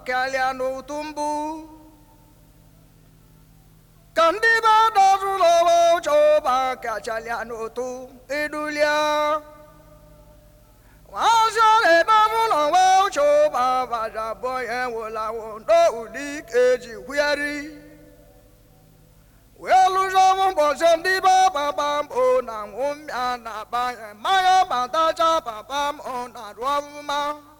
karịa n'otu mbụ ka ndị be dọzụrụ onwe chọba kachalịa n'otu idulia nwazi na-edọzụrụ onwe chọba bajabọ ya nwụlawo n'ụdị eji kwụgharị wee lụzọbụ mbọchị ndị be papa mbụ na nwụmịa na banye mmanya batacha papa mbụ na rụọbụma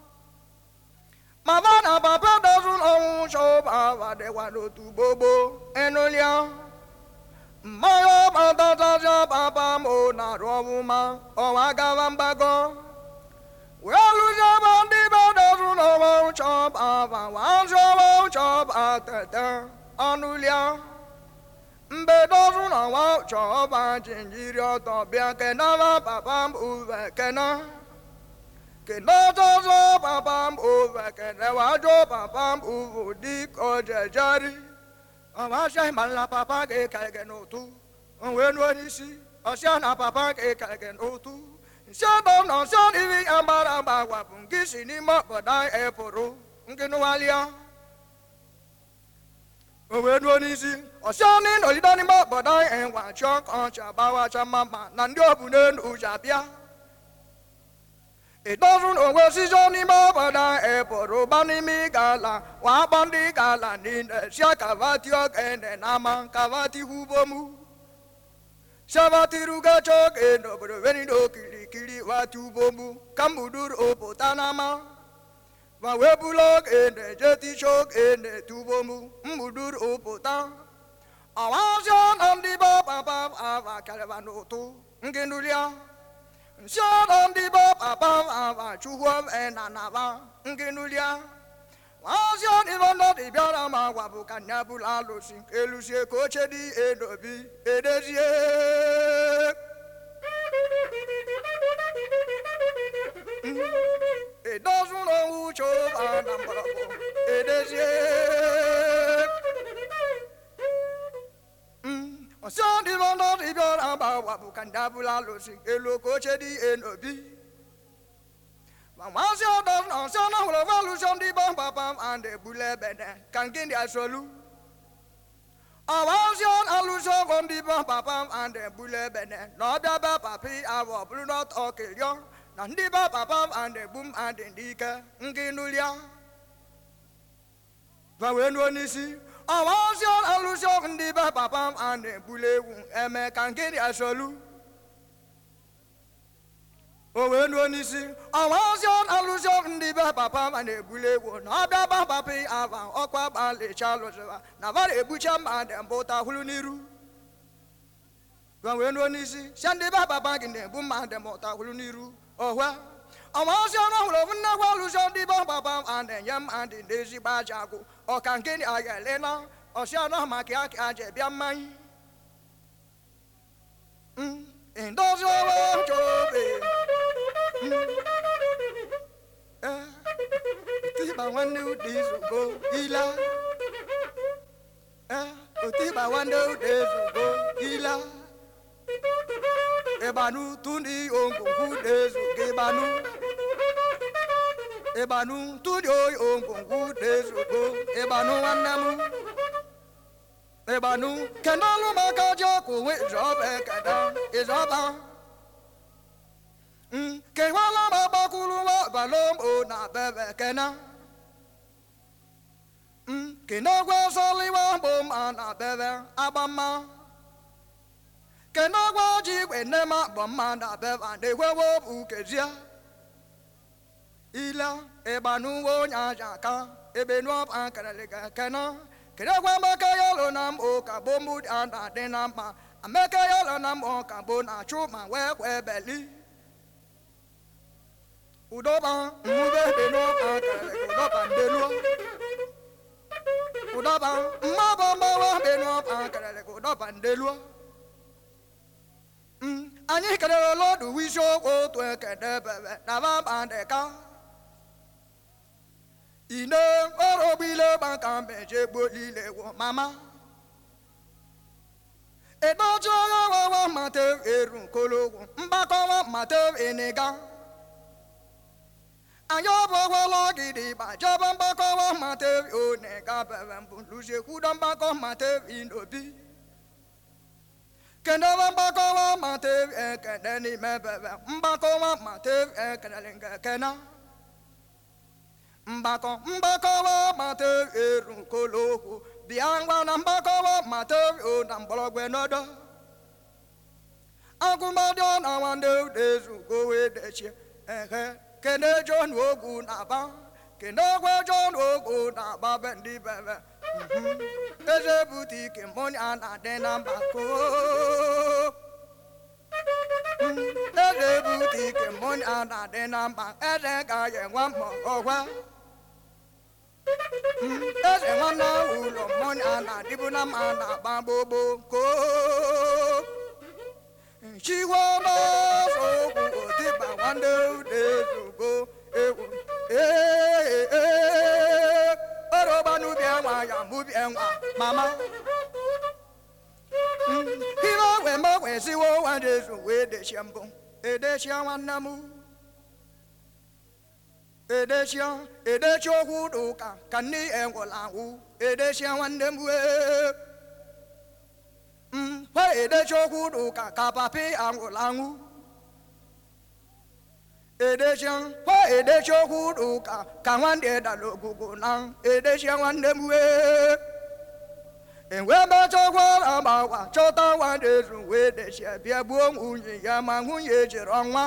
Mama na papa doesn't own show baba de wano tu bobo enolia. Mayo baba ja papa mo na robuma o agavambago. Well, Jabandi doesn't own show baba one show show baba anulia. Mbe doesn't own show baba jinjiri oto bia kenava papa mbuve kenava. kenozozo papam uve kenewajo papam uvu diko jejeri ọmọọṣẹ ìmọ̀lá papa kékeré n'otu òwe n'onisi ọṣẹ na papa kékeré n'otu nsọdọ na ọṣẹ n'ihi ambaramba wapụ nkisi n'ime obodo epụrụ nkịnụwalịa òwe n'onisi ọṣẹ n'ịnọgide n'ime obodo enwa chọọ ka ọcha gbawacha mama na ndị obu n'elu ụzọ abịa It doesn't always is only more, but I a porubani mi gala, wabandi gala, nina, shakavati again, and aman kavati hubomu. Shavati ruga chok, and over very no kili kili watu bomu, kambudur opotanama. Wawebulog, and the jetty chok, and the tubomu, mudur opota. Awasan and the baba of Caravanoto, Ngenulia. Nsọdọ ndị bụ papa ava chukwu enanaba ngenulia nwazi ọdịbọ ndọdị bịara ma gwa bụ ka nya bụrụ alụsị elusie ka oche dị edobi edezie edozụrụ onwe uche ụba na mgbọrọgwụ edezie ọsọ ndị bụ ndọdị bịara ma gwa bụ ka nya bụrụ alụsị elu ka oche dị enobi Mamazi ọdọ na ọsọ na hụrụ valụsọ ndị bụ papa and ebule ebede ka nke ndị asolu ọwazi alụsọ ọgọ ndị bụ papa and ebule ebede na ọbịa be papi abụ bụrụ n'ọtọ kelio na ndị bụ papa and ebum and ndị ike nke nụlia gbanwee nuo n'isi ọwazi alụsọ ndị bụ papa and ebule ewu eme ka nke ndị asolu o wee nuo n'isi ọnwa ozi alụzi ndị be papa ma na-ebuli egwu na ọbịa ba papa ava ọkwa gbalịcha lụzịwa na vara egbucha mma dị mbụ tahụrụ n'iru wee nuo n'isi si ndị be papa gị na-ebu mma dị m tahụrụ n'iru ọhwa ọnwa ozi ọnụ hụrụ ofu nnekwa alụzi ndị be papa ma na-enye mma dị n'ezigbo aja agwụ ọka nke a ga-ele na ọsị anọ maka ya ka aja bịa mmanya ndozi ọrụ nchobe otiba nwanne ude ezugo ila otiba nwanne ude ezugo ila ịgbanụ tụndị ongwongwo ude ezugo ịgbanụ ịgbanụ tụndị oyi ongwongwo ude ezugo ịgbanụ nwanne m ịgbanụ kedu ọlụ maka ji ọkụ nwe ịzọba ekeda ịzọba kewala ma gbakwuru nwa balom o na bebe kena kenagwa sọliwa bụ ma na bebe agbamma kenagwa ji igwe nne ma bụ mma na bebe na-ekwewo bụ kezie ila ịgbanuwo onye aja aka ebe nụọba kereliga kena kenagwa maka ya lụ na m ụka bụ mụ a na-adị na mma amaka ya lụ na m ụka bụ na achụ ma wee kwee beli udoba mmube benuoba kereliga udoba ndenuo ụdọba mmaba mgbawa benuoba kereliga ụdọba ndeluo anyị kelere lọdụ isiokwu otu ekede bebe na baba dịka ine ọrọgbile gbaka meje gbolile wo mama ịdọjụ ọrụ ọwawa mata eru nkologwu mgbakọwa mata eniga Anya bọwọlọ gidi bàjẹ́bọ̀ ń bọ́kọ́ wọ́n máa tẹ̀wé ó ní ká bẹ̀rẹ̀ ń bùn lùṣèkú dán bọ́kọ́ máa tẹ̀wé nòbí. Kẹ̀ndẹ́ wọ́n bọ́kọ́ wọ́n máa tẹ̀wé kẹ̀ndẹ́ ní mẹ́bẹ̀rẹ̀ ń bọ́kọ́ wọ́n máa tẹ̀wé kẹ̀ndẹ́ ní kẹ̀kẹ́ náà. Mbakọ mbakọ wọ́n máa tẹ̀wé rùn kólóhùn bí àwọn na mbakọ wọ́n máa tẹ̀wé ó nà mbọ̀lọ́gbẹ̀ nọ́dọ̀. Agụmadị ọ na nwanne udezu gowe dechie ehe kene John ogwu na-aba kene ogwe John ogwu na-aba be ndị bebe Mhm. eze bute ike mmụnya na-adị na mbakọ Mhm. eze bute ike mmụnya na-adị na mba eze ga-enwe mma ọgwa Mhm. eze nwanne ụlọ mmụnya na-adịbu na mma na-agba gbogbo koo Chihuahua sokwu otiba nwanne ude zugo ewu ee ee oroba n'ubi enwa ya mubi enwa mama ihe ogwe mgbe siwo nwanne ezu wee dechie mbụ edechie nwanne m edechie edechie okwu dị ụka ka nne enwụla anwụ edechie nwanne m wee mgbe edechi okwu dị ụka ka papi anwụrụ anwụ edechi mgbe edechi okwu dị ụka ka nwanne dara ogugu na edechi nwanne m wee enwe mechakwa agbawa chọta nwanne ezu wee dechie bịa gbuo nwunye ya ma nwunye jiri ọnwa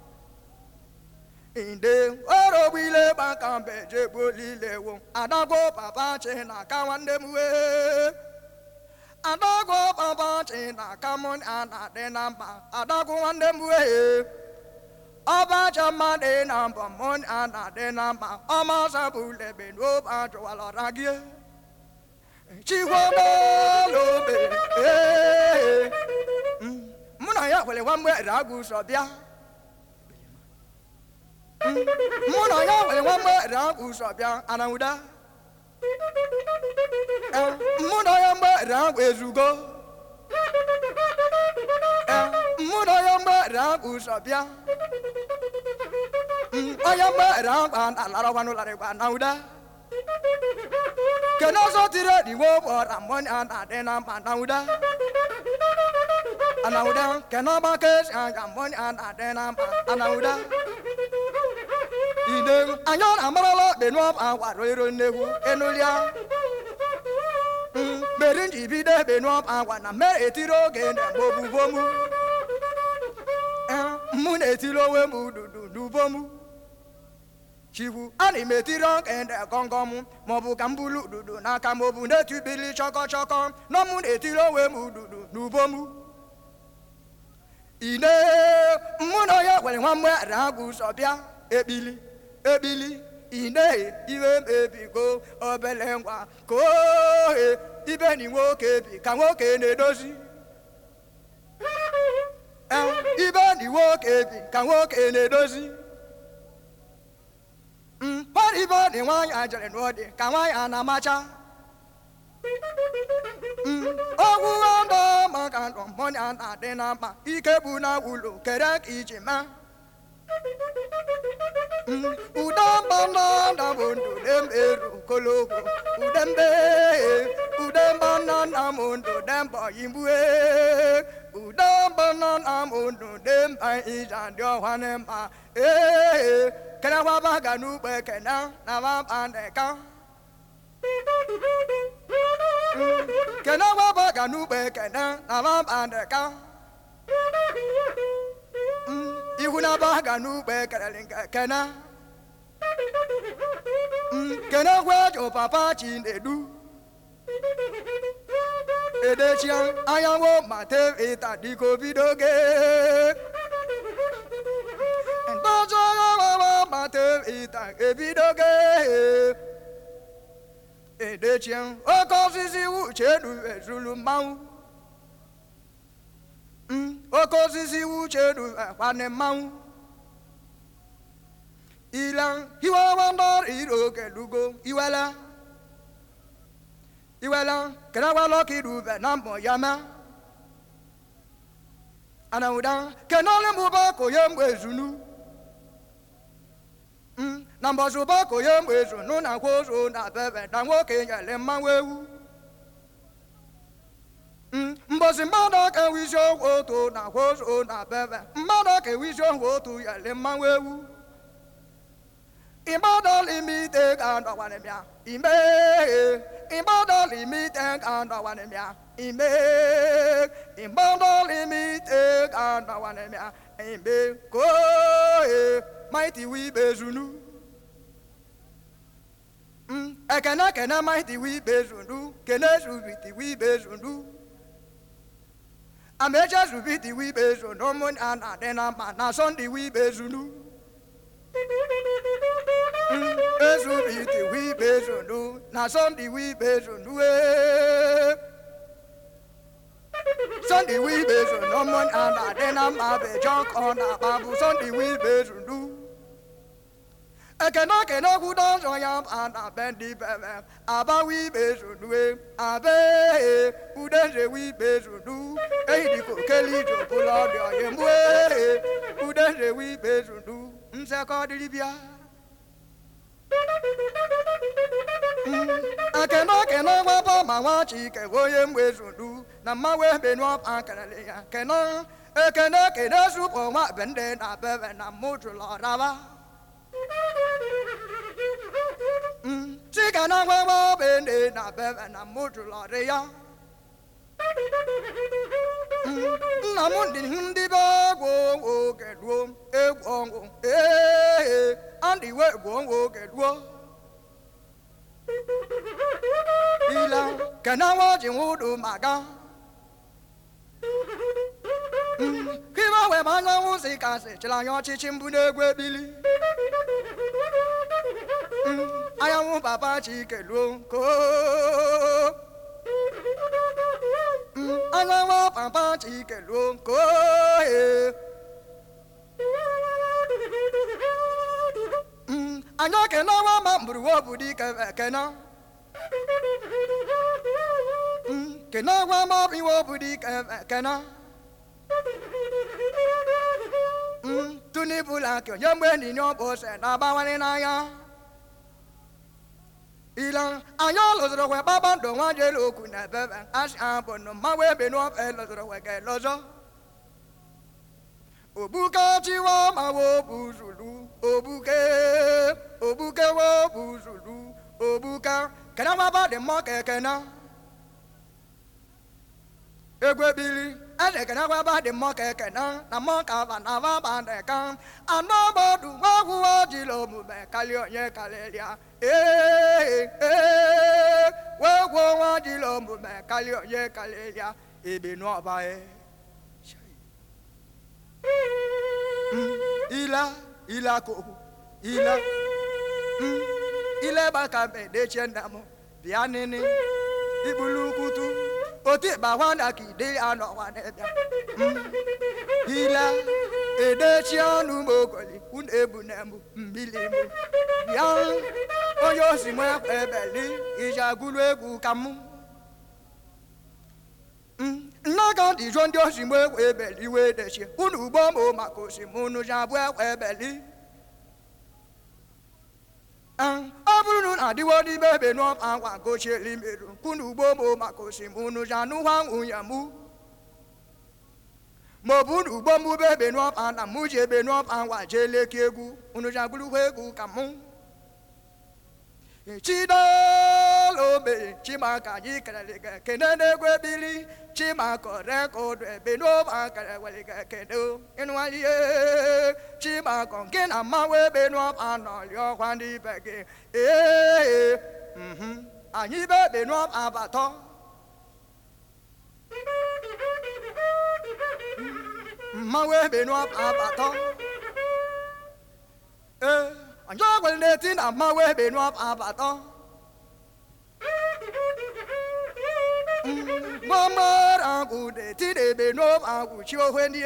inde orogbile gbaka mbe jegbuolilewo adagwo papa chi na aka nwanne m wee adagwo papa chi na aka mụ a na-adị na mba adagwo nwanne m wee ọbacha mmadụ na mbọ mụ a na-adị na mba ọmasabulebe n'obe ajụwalọra gị chikwobalobe ee mụ na ya kwere nwa mgbe agụ ụzọ bịa mụ na ya nwere nwa mgbe agụ ụzọ bịa anawụda mụ na ya mgbe agụ ezugo mụ na ya mgbe agụ ụzọ bịa onye mgbe agụ alarakwanụlarịkwa anawụda kene ọzọ tiri ediwo gbọra mmụọ a na-adị na mba anawụda anawụda kene ọgbaka esi anya mmụọ a na-adị na mba anawụda ide anya ọ na-amarala kpenu agwara ero nnegwu enulia meri nji bido ekpenu agwa na mere etiri oge na obubomu mụ na-etiri onwe m ududu n'ubomu chikwu ana m etiri okende gọngọm maọbụ ka m bulu ududu n'aka m obu na-etubili chọkọ chọkọ nọ mụ na-etiri onwe m ududu n'ubomu ine mụ na onye kwere nwa mgbe agụ ụzọ bịa ekpili ekpili ine iwe m ebigo obele ngwa ka ohe ibe ni nwoke bi ka nwoke na-edozi Eh, ibe ni nwoke bi ka nwoke na-edozi mkpọrọ ibe ọ dị nwaanyị a jere n'ọdị ka nwaanyị a na-amacha ogwu ndụ maka ndụ mmụnya na-adị na mkpa ike bụ na ụlọ kere ka iji maa udambana namuntu demberu koloko udembe udembana namuntu demba yimbue udambana namuntu demba ijandio wanemba eh kena wabaga nube kena na wabandeka kena wabaga nube kena na wabandeka ihu na baga n'ugbe kelere nke kena kene gwejo papa chinedu edechia anyanwụ ma tevita dịka obidoge ntozu anyanwụ ma tevita ebidoge edechia oke osisi uchedu ezulu mmanwụ oke osisi uchedu ekwane mmanwụ ila iwewandọrọ iroke lugo iwela iwela kenewalọkidube na mbọ ya ma anawụda kenole mụba koye mgbe ezunu na mbọsị bako ya mgbe ezu nụ na kwa ozu na bebe na nwoke nyere mmanwụ ewu Mm, mbọsị mmadụ aka ewu isi ọgwụ otu na kwa ozu na bebe mmadụ aka ewu isi ọgwụ otu nyere mmanwụ ewu Imbadalimite kandawanemia ime Imbadalimite kandawanemia ime Imbadalimite kandawanemia ime Koe mighty we bezunu Mm, ekene kene mighty we bezunu kene subiti we bezunu Amecha subiti we bezunu mun ana dena mana sondi we bezunu ezubiti wibezonu na sunday wibezonu ee sunday wibezonu ọmọ àná dẹ́nà máa bẹ̀ jọ́kọ̀ nà bàbú sunday wibezonu ekene kene kú dọ́sọ̀ ya àná bẹ́ndì bẹ̀rẹ̀ àbá wibezonu ee àbẹ́ udẹ́sẹ̀ wibezonu èyí ni kò kélé ìjọba lọ́dọ̀ yẹn mú ee udẹ́sẹ̀ wibezonu nsẹ́kọ́ dìrìbíà. akene kene gwaba ma nwa chike onye mgbezundu na mmanwụ ebenu akalele ya kene ekene kene supụ nwa bende na bebe na mụjụlọraba chike na gwagba bende na bebe na mụjụlọrị ya nna m ndị ndị be egwu oge ruo egwu ọnwụ ee andị we egwu ọnwụ oge ruo ila kena waji wudu maga kiba we manya wusi kasi chila nyo chichi mbu n'egwu ebili anyanwụ papa chike luo ko anyanwụ papa chike luo ko anya kena wa ma mburu wo budi kena kena wa ma bi wo budi kena tuni bula kyo yemwe ni nyo bo se na ba wani na ya ila anya lo zoro we baba ndo wa je lo ku na bebe as ambo no ma we be no e lo zoro we ke lo zo obuka chiwa ma wo buzulu obuke obuke wo buzulu obuka kana ma ba de mo ke kana egwe bili ade kana wa ba de mo ke kana na mo ka ba na ba ba de kan ano bo du wa hu wa ji lo mu be kali onye kalelia eh eh wa wo wa ji lo mu be kali onye kalelia ebe no ba eh ila ila ko ila ile baka be de chenda mo bia nini ibulukutu oti ba wanda ki de ano wa ne bia ila ede chi anu mo koli un ebu na mu mbili mu bia oyo si mo ebeli ijagulu egwu kamu nnaga ndị jụọ ndị osi mgbe ekwe ebeli wee dechie unu ugbo ma maka osimunu ji abụ ekwe ebeli ọ bụrụ na adịwo n'ime ebe n'ọba ngwa gochieli merụ unu ugbo ma maka osimunu ji anụwa nwunye mụ ma ọ bụ unu ugbo mbube ebe n'ọba na mụ ji ebe n'ọba ngwa jee leki egwu unu ji agbụrụkwa egwu ka mụ chidalobe chimaka anyị kelere gị ekene n'egwu ebili chimakọ rekọdụ ebe n'oba kere were gị ekene ịnụwalie chimakọ nke na mmanwụ ebe n'ọba nọrị ọkwa ndị ibe gị ee anyị be ebe n'ọba abatọ mmanwụ ebe n'ọba abatọ ee anyị ọgwere na-eti na mmanwụ ebe n'ọba abatọ mgbamgbara agwụ na-eti na ebe n'ọba agwụ chi ohwe ndị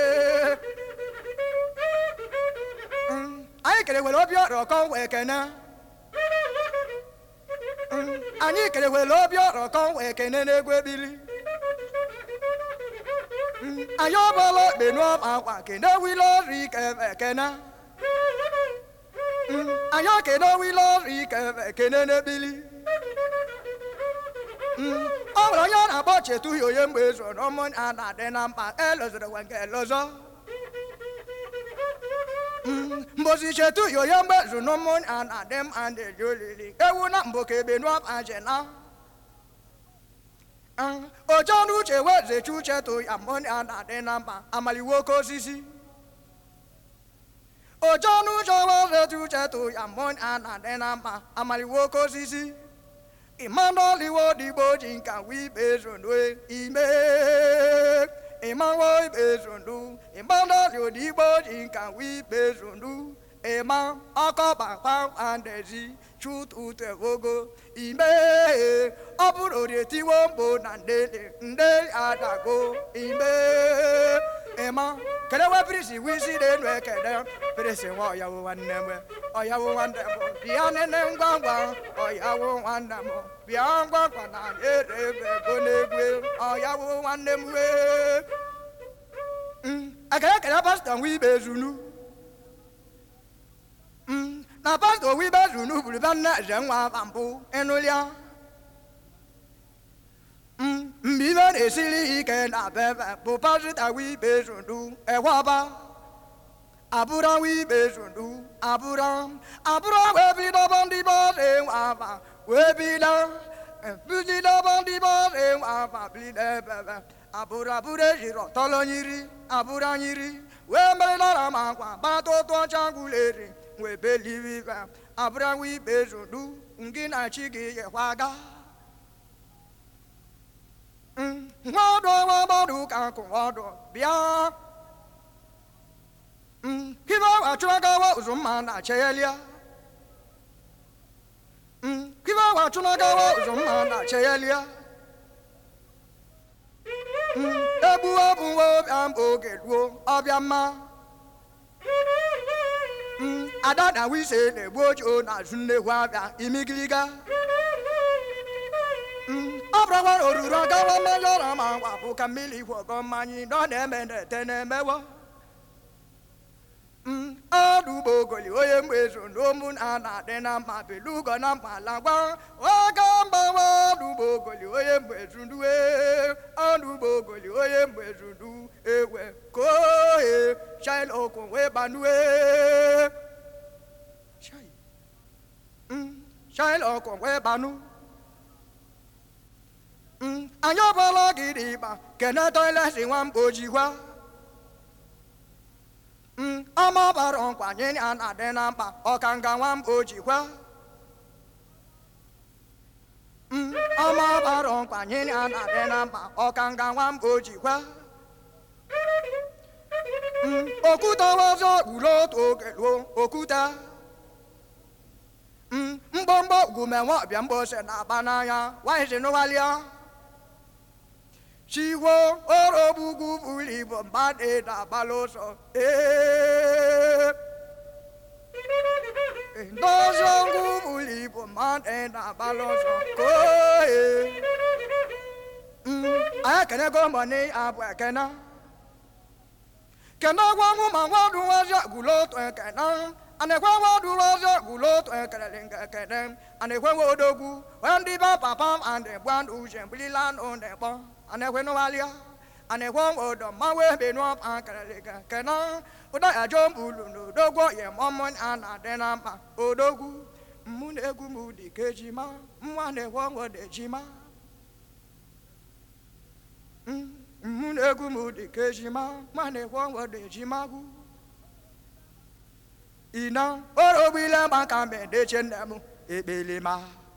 anyị kere were obi ọrọ kọ wee kene anyị kere were obi ọrọ kọ wee kene n'egwu ebili anyị ọbụla ekpe n'ọba akwa kene wile ọrụ ike ekene anyị ekene wile ọrụ ike ekene n'ebili ọ nwere onye a na-akpọ chetu ya onye mgbe ezo na ụmụ a na-adị na mkpa elozoro nwe nke elozọ mbosi chetu ya onye mgbe ezo na ụmụ a na-adị mkpa na-eji olili ewu na mbụ ka ebe nụọpa jena oche ọnụ uche wezechi uche tụ ya mbụ a na-adị na mkpa amaliwo oke osisi oche ọnụ uche wezechi uche tụ ya mbụ a na-adị na mkpa amaliwo oke osisi ịmanọliwo digbo ji nka wibe zondu ime ịmanwo ibe zondu ịmanọli odigbo ji nka wibe zondu ịma ọkọbakpa andezi chututevogo ime ọ bụrụ orietiwo mbo na ndele nde adago ime ịma kedewe pirisi wisi n'enu ekede pirisi nwa ọyawo nwanne m ọyawo nwanne m bịa nene ngwa ngwa ọyawo nwanne m bịa ngwa ngwa na ere ebe ego n'egwe ọyawo nwanne m wee ekele ekele pastọ nwa ibe ezunu na pastọ nwa ibe ezunu buru bịa nne eze nwa aba mbụ ịnụlịa mgbe ibe na-esiri ike na bebe bụ pastọ wibe zundu ewaba abụra wibe zundu abụra abụra wee bidobo ndị bọọlụ enwe aba wee bido bidobo ndị bọọlụ enwe aba bido ebebe abụrụ abụrụ ejiri ọtọlọ nyiri abụra nyiri wee merịlara ma akwa gbata ụtụ ọcha gwuleri wee belivive abụra wibe zundu ngị na chi gị yekwaga nwadụ nwa gbọdụ ka nkụ ọdụ bịa kibe wachụnagawa ụzụmma na cheyelia kibe wachụnagawa ụzụmma na cheyelia egbu ọbụ nwa ọbịa mba oge ruo ọbịa mma ada na wise na-egbu ojo na azụ nnekwu abịa imigiliga ọ bụrụkwa oruru agawa mmanya ọra ma ngwa bụ ka mmiri gwọgọ mmanya nọ na-eme na-ete na-emewo ọdụ ugbo ogoli onye mgbe ezo n'omu na na-adị na mma belugo na mkpa lagwa oge mgbanwe ọdụ ugbo ogoli onye mgbe ezunduwe ọdụ ugbo ogoli onye mgbe ezundu ewe kohe shaila okwu wee banue shaila okwu wee banu anyị ọbụla gị dị ịkpa kene toileti nwa mkpojikwa ọma bara nkwa nye ya na-adị na mkpa ọka nga nwa mkpojikwa ọma bara nkwa nye ya na-adị na mkpa ọka nga nwa mkpojikwa okwute ọzọ uro otu oge ruo okwute mgbọmgbọ ugumenwe ọbịa mgbose na-aba n'anya nwanyị si n'ụghalịa chiwo orobugwu buru ibu mmadụ na-agbala ụzọ ndozi ngwu buru ibu mmadụ na-agbala ụzọ koe anyị ekenego mbọni abụ ekene kene gwanwu ma nwadụ nwazi agụlo otu ekene anekwe nwadụ nwazi agụlo otu ekelele nke ekene anekwe nwadogwu wee ndị be papa andị gbandụ uche mbilila nụ na-ekpọ anekwe n'ụghalịa anekwe odo mmanwụ ebe n'ọpa akarịga kena ụda ya jọ mbulu n'odogwo ya mọmụ a na-adị na mkpa odogwu mmụ na-egwu m dị ka ejima nwa na-ekwe ọnwụ dị ejima mmụ na-egwu m dị ka ejima nwa na-ekwe ọnwụ dị ejima gwu ina orogbile maka mbedeche nne m ekpelima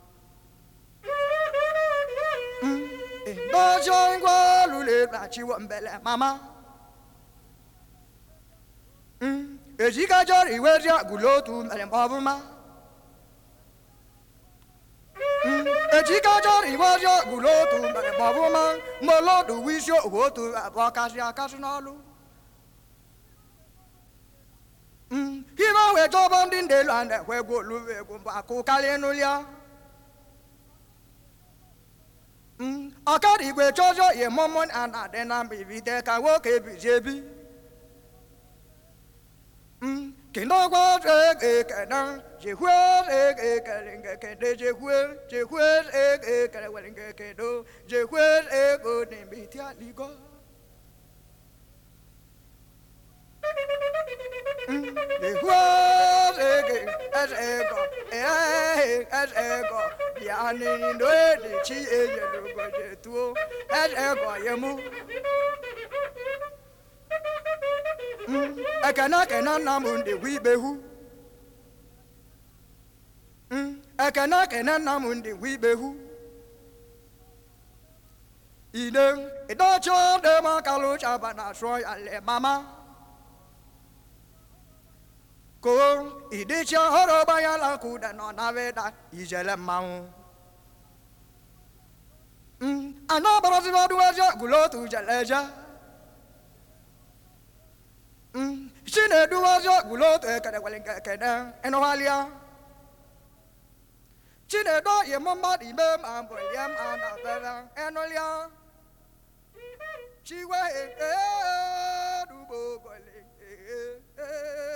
Bojo ngwa lule bachiwo mbele mama. Mm. Ejika jori wezi agulotu mbele mbabuma. Mm. Ejika jori wezi agulotu mbele mbabuma. Molodu wisho wotu abakasi akasi n'olu. Mm. Hiba we jobo ndi ndelu ande we golu we gumba kukali nulia. ọkara igwe chọzọ ihe mụmụ a na-adị na mba ibide ka nwoke bizi ebi 给那个这个个能，结婚这个个人个个的结婚，结婚这个个我人个个都，结婚这个你没听你过。结婚这个哎这个哎哎这个，呀你你对的起也也如果这多，哎这个也木。ekene kene nna m ndị wibehu ekene kene nna m ndị wibehu ide ịdọchọ dị m akalụ chaba na sụọ ya le mama ko ịdịcha ọrụ gbanyala kuda nọ na veda ijele mmanwụ anọ barazibaduweje gulotu jeleje chinedu ọzọ gulotu ekele wele nke ekene ịnụghalịa chinedu yi mụ mmadụ ime ma mbụ lie m a na bere ịnụlịa chiwe edugbo gole